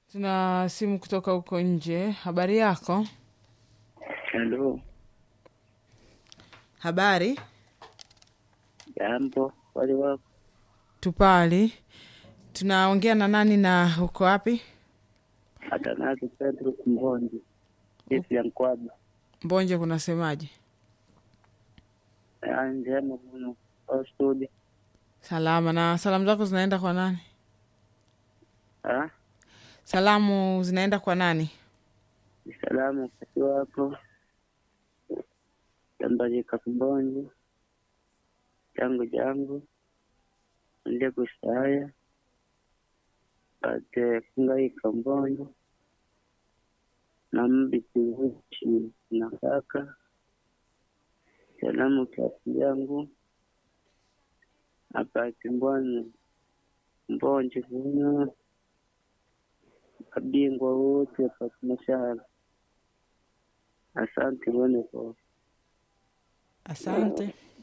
Tuna simu kutoka huko nje. Habari yako? Halo, Habari jambo. Wali wako tupali. Tunaongea na nani na uko wapi? Atanazi Pedro Kumbonji, jesi ya Nkwaba. Mbonje, kunasemaje? Ah, njema muno au studio. Salama. Na salamu zako zinaenda kwa nani? Ah, Salamu zinaenda kwa nani? ni salamu wakati wako jambalika Kumbonji jangu jangu nde kusaya ate kungaika Mbonji na mbiti vuchi na kaka salamu kasi yangu apati mbwani mbonji kuno abingwa wote apati mashahara asante bone kwa Asante.